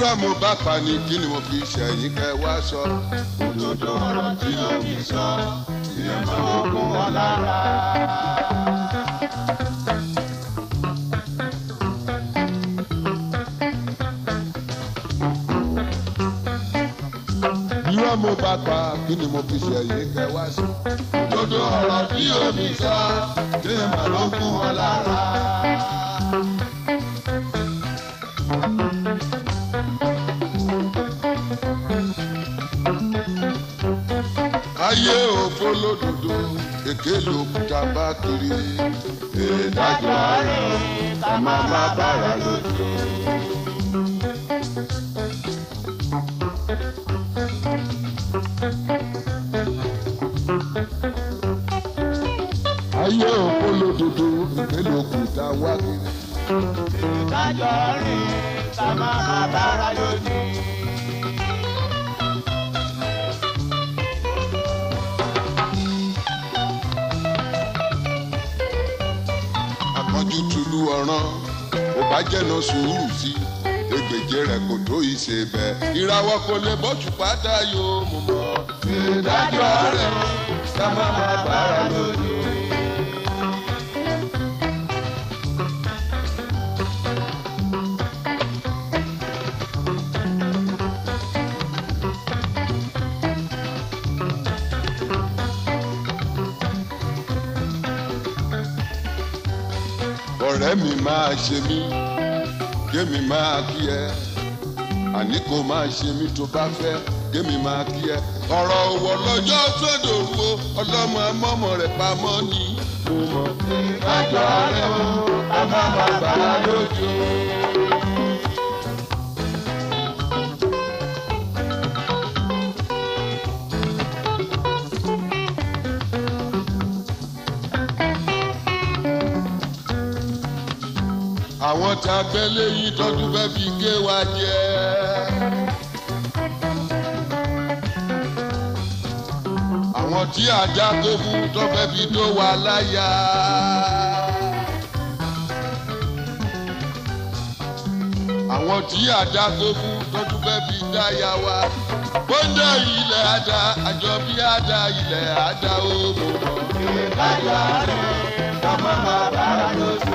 bírọ̀ mo bá pa ni kí ni mo fi ṣẹ̀yìn kẹ́ wá sọ. òdodo ọ̀rọ̀ tí omi sọ ìyẹn máa ń kún wọn lára. bírọ̀ mo bá pa kí ni mo fi ṣẹ̀yìn kẹ́ wá sọ. òdodo ọ̀rọ̀ tí omi sọ ìyẹn máa ń kún wọn lára. ayé òfo lódodo èké lòkúta bá kiri. ìdájọ́ rẹ̀ ká má má bára lójú. ayé òfo lódodo èké lòkúta wá kiri. ìdájọ́ rẹ̀ ká má má bára lójú. àpọ́njú tulu ọ̀ràn ò bá jẹ́nà sùúrù sí egbèje rẹ̀ kò tó ìṣe bẹ́ẹ̀ ìràwọ̀ kò lè bọ́jú pátá yóò mú mọ́. ìdájọ́ rẹ̀ ká má má bára lójú. ọ̀rẹ́ mi máa ṣe mí kémi máa kí ẹ àní kò máa ṣe mí tó bá fẹ́ kémi máa kí ẹ. ọ̀rọ̀ òwò lọ́jọ́ sódò wo ọlọ́mọ amọ́mọ rẹ̀ pamọ́ ni mo mọ̀. ìdájọ́ rẹ̀ o ká má má bàa lójú. àwọn tá a gbẹ́ léyìn tọ́jú fẹ́ fi gé wa jẹ. àwọn tí ajá tó fún tó fẹ́ fi tó wa láyà. àwọn tí ajá tó fún tọ́jú fẹ́ fi dáyà wa. bóńdà ilẹ̀ àdá àjọ bí àdá ilẹ̀ àdá ó mọ̀. ìdájọ́ rẹ̀ ká má má bára lójú.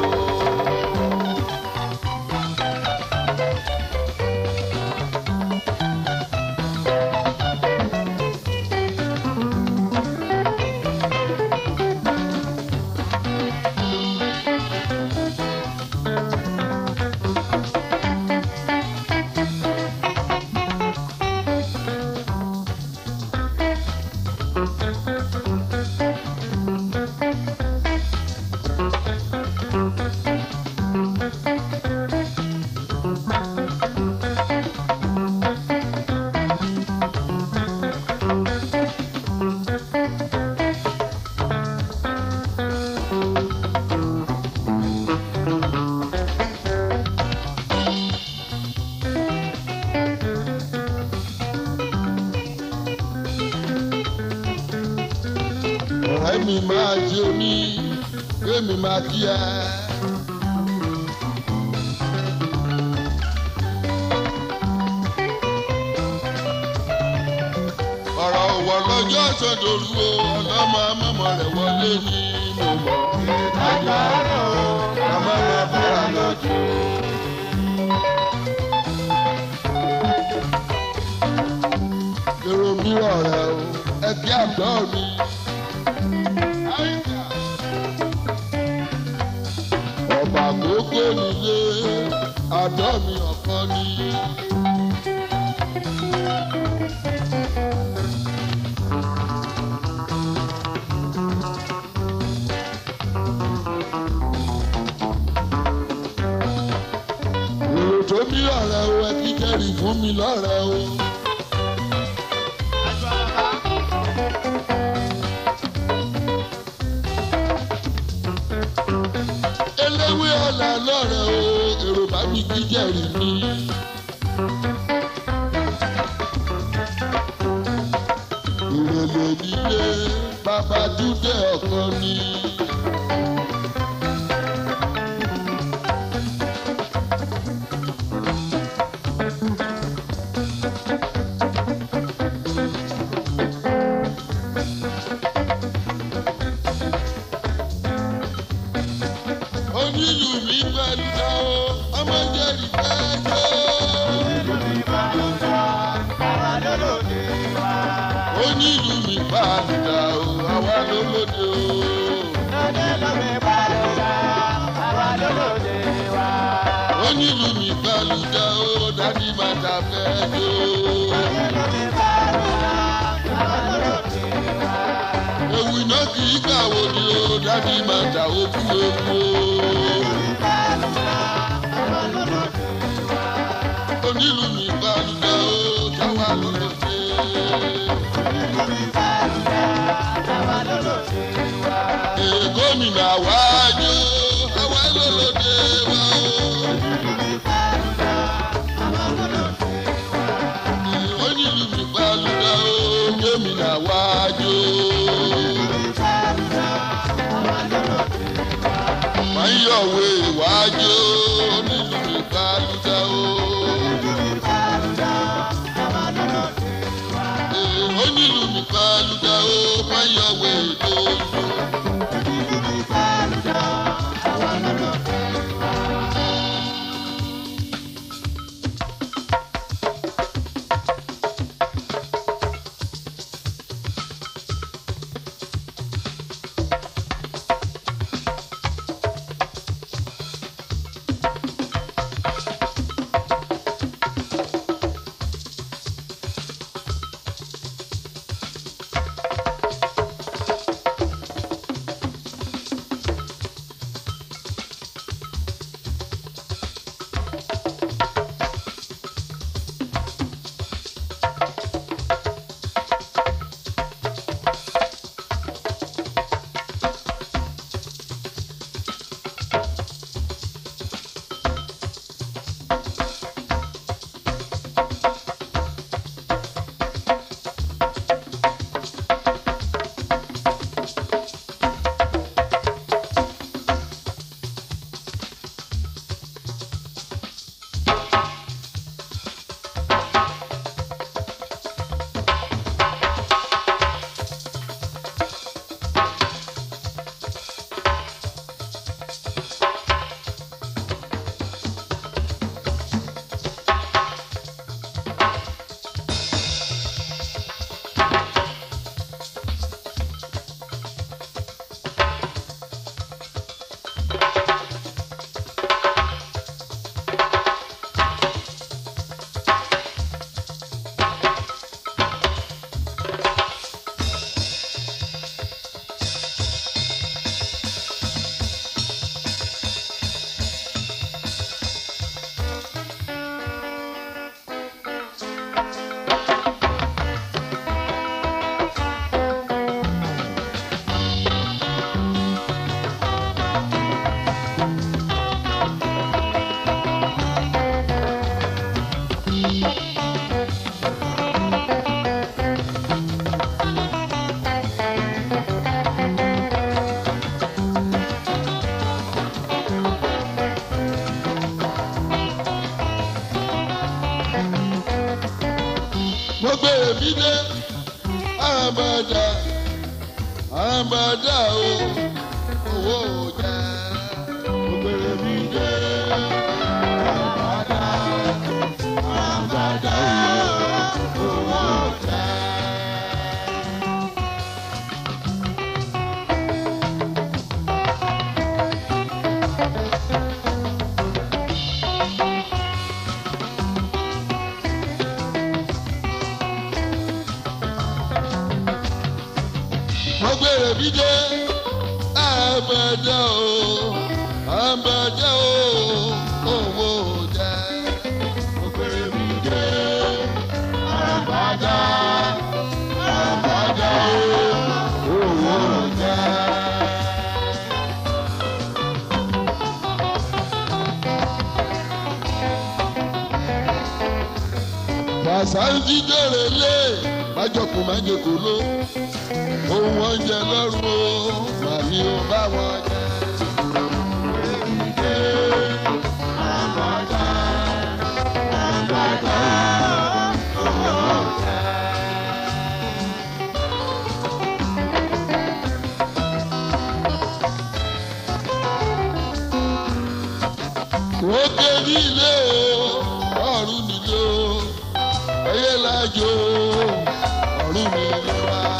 ọ̀rẹ́ mi máa ṣe mí kémi máa kí ẹ. ọ̀rọ̀ òwò lọ́jọ́ sọ̀dọ̀lù o ọlọ́mọ amọ́mọ rẹ̀ wọlé ní mo mọ̀. ìdájọ́ rẹ̀ o ká má má bára lójú. èrò mi ọ̀rẹ́ o ẹbí àgbọ̀ mi. ọba àkókò nílé àdọ́ mi ọ̀kan ni. èrò tó bí ọ̀rẹ́ o ẹ kí kẹ́rì fún mi lọ́rẹ́ o. eléwé ọ̀la lọ́rẹ̀ o èrò bá mi kí jẹ̀rì mi. ìrẹ̀lẹ̀ nílé bàbá dúdé ọ̀kan ni. onílù mi pàdùdà o àwa ló lóde o. onílù mi pàdùdà àwa ló lóde wa. onílù mi pàdùdà o dádì má ta fẹ́ jó. onílù mi pàdùdà àwa ló lóde wa. ewu iná kì í kàwé ni o dádì má ta òkú ewu o. onílù mi pàdùdà o táwa ló lóde. Ee, gómìnà wájú àwa ló lóde wa o. onílù mi pàlùdà ó gómìnà wájú. Máyọ̀wé wájú onílù mi pàlùdà ó. Ee, onílù mi pàlùdà ó máyọ̀wé lójú. mo gbé èmi dé àràmàdà àràmàdà o owó ọjà mo gbé èmi dé àràmàdà àràmàdà o owó ọjà. mo gbé èmi dé àràmàdà o àràmàdà o owó ọjà mo gbé èmi dé àràmàdà àràmàdà o owó ọjà. Fàṣántì jèrè lé májọkùn májèkó ló ohun oúnjẹ lọ́rùn o màmí ò bá wọn jẹ. Òkè nílé o, ọ̀run nílé o, ẹyẹ lájò, ọ̀run nílé wa.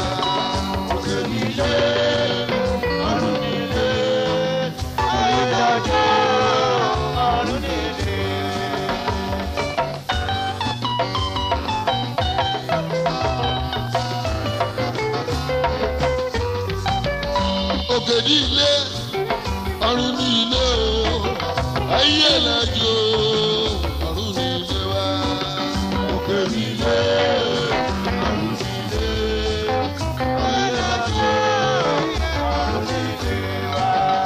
òkè ní ilé ọ̀run ní ilé o ayé lẹ́jọ́ ọ̀run ní ilé wa òkè ní ilé ọ̀run ní ilé ayé lẹ́jọ́ ọ̀run ní ilé wa.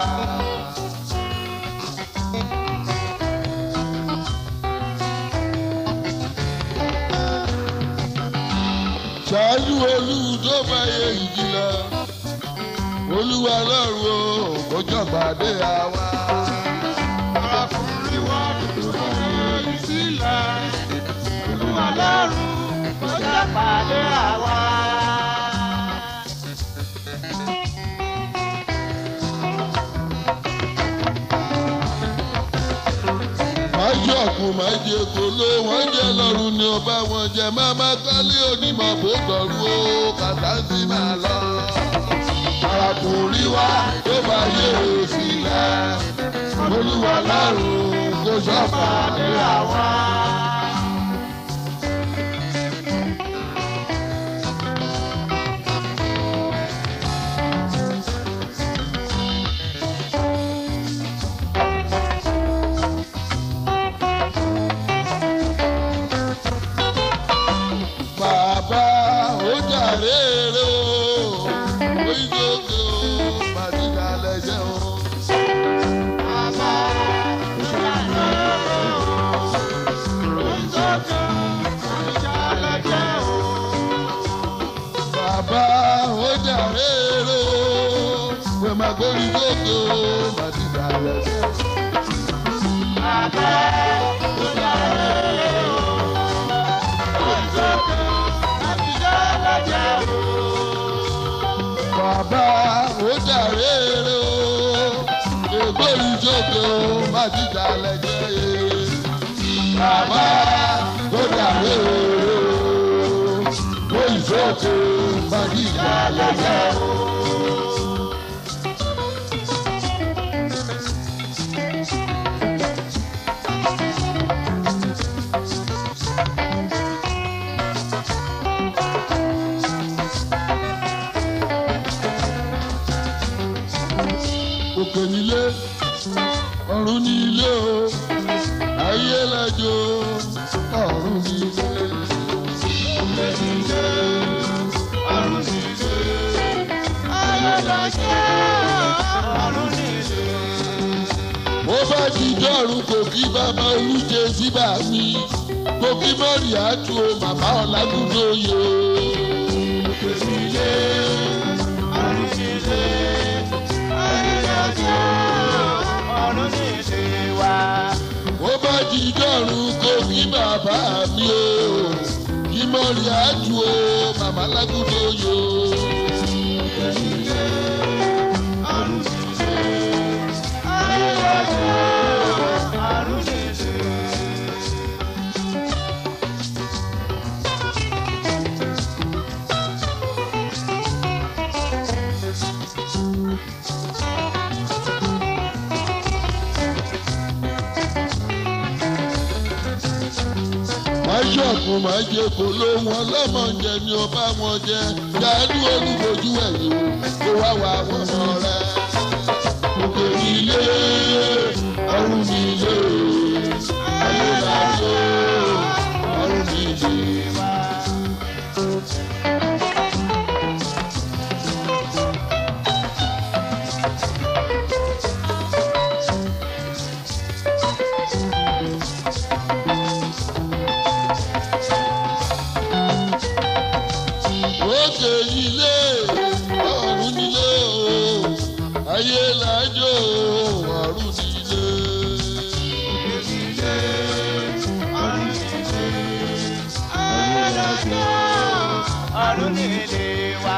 ṣáájú olùdó fàyè ìjìlá olúwa lọ́rùn o kò jọ̀gbàdé àwa. Ọkùnrin wa dúró ní sílẹ̀. Olúwa lọ́rùn kó jẹ́ pàdé àwa. májọ kù májẹ kóló wọn jẹ lọ́rùn ni ọba wọn jẹ máma kálí onímọ̀ bó tọrú o kàtàǹtì máa lọ. arákùnrin wa tó bá yé o sílẹ̀ olúwa lọ́rùn kò jọ̀gbàdé àwa. bàbá ó jàre rè o oríṣiríṣi o màdìgà lẹ́jẹ̀ o. Bàbá ìṣàlẹ̀ oríṣiríṣi oníṣàlẹ̀ jẹ́ o. bàbá ó jàre rè o pẹ̀ máa gbórí sókè o màdìgà lẹ́jẹ̀ o. Bàbá ìṣàlẹ̀ oríṣiríṣi oníṣàlẹ̀ jẹ́ o. bàbá ó jàre rè o ègbórí sókè o màdìgà lẹ́jẹ̀ o. bàbá ó jàre rè o ègbórí sókè o màdìgà lẹ́jẹ̀ o. òkè nílé ọ̀run ní ilé o ayé lẹ́jọ́ ọ̀run ní ilé. òkè nílé ọ̀run ní ilé. Ayé lọ́jọ́ ọ̀run nílé. mo bá ti dọ́rùn kò kí bàbá olùjẹ síbà mi kò kí mọ́rì àtú o màmá ọ̀làgùnlóye o. òkè nílé ọ̀run nílé. Ayé lọ́jọ́ ọ̀run nílé wa. mo bá ti dọ́rùn kò kí bàbá mi o kí mọ́rì àtú o màmá ọ̀làgùnlóye o. òkè nílé ọ̀run nílé. Ayé lọ́jọ́ ọ̀run nílé. máṣọ́ọ̀kù máa jẹ kó ló wọn lọ́mọ jẹ ni ó bá wọn jẹ dáadú olúbojú ẹ̀yìn kó wá wá wọn mọ rẹ. òkè nílé ọ̀run nílé ayé làjọ ọ̀run nílé. òkè nílé ọ̀run nílé o ayé làjọ ọ̀run nílé. Ayé lọ́jọ́ ọ̀run nílé wa.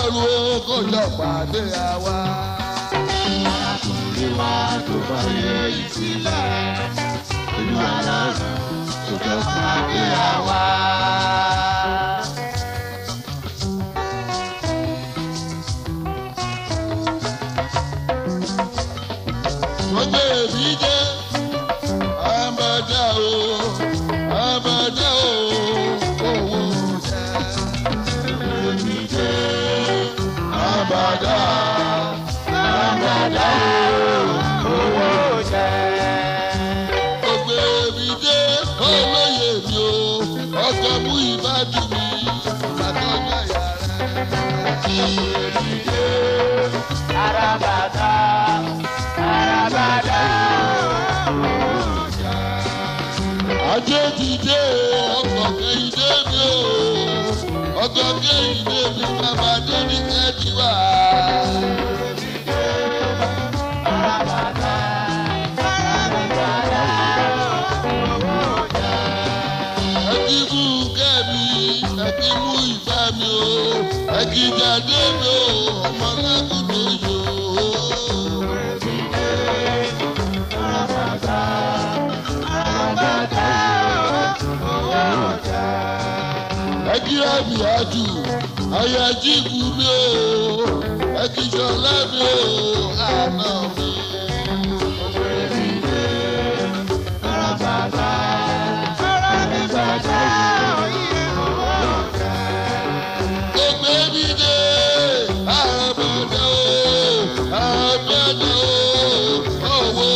lọ́rùn ó kó jọ pàdé àwa. arákùnrin wa tó bá yẹ ìsílẹ̀ olúwa lọ́rùn tó jọ pàdé àwa. wọ́n gbé èmi jẹ́ àbàdà o àbàdà o owó jẹ́. èmi jẹ́ àbàdà àgbàdo owó jẹ́. wọ́n gbé èmi jẹ́ olóyè mi o ọkọ̀ mú ìbádùn mi bàtọ́jà yàrá. èmi jẹ́ àràbàdà àràbàdà owó jẹ́. ajé ti dé o ọkọ̀ kẹ́hìndé mi o ọkọ̀ kẹ́hìndé mi bàbá dé ní kẹ́ẹ̀dì wá. ẹkí mú kẹ́mi ẹkí mú ìfẹ́ mi o ẹkí jáde mi o ọmọ lágùdò yò ó. ẹkí ẹbí àjù ayé jíìpù mi o ẹkí sọlá mi o àná mi. Gbogbo mi dé àbẹ̀dẹ̀ o àbẹ̀dẹ̀ o owó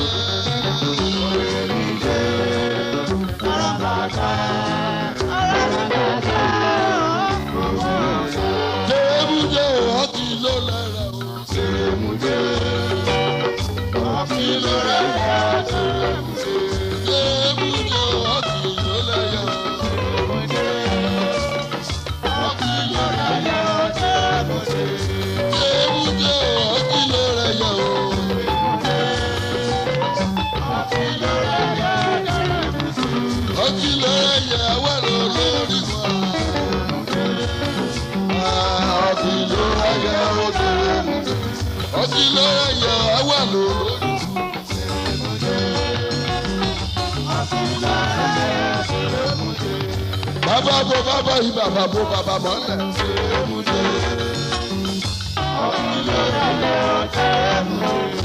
jẹ́. Tèmúdé ọtí ló lára o. Tèmúdé ọtí ló lára o. Tèmúdé ọtí ló lára o. Ọtí ló lára o. Tèmúdé ọtí ló lára o. Ọtí ló lára wà lórí wọn. Ọtí ló lára o. Ọtí ló lára wà lórí wọn. Bàbá bo bàbá yìí bàbá bo bàbá mọ́lẹ̀. Ọtí ló lára o.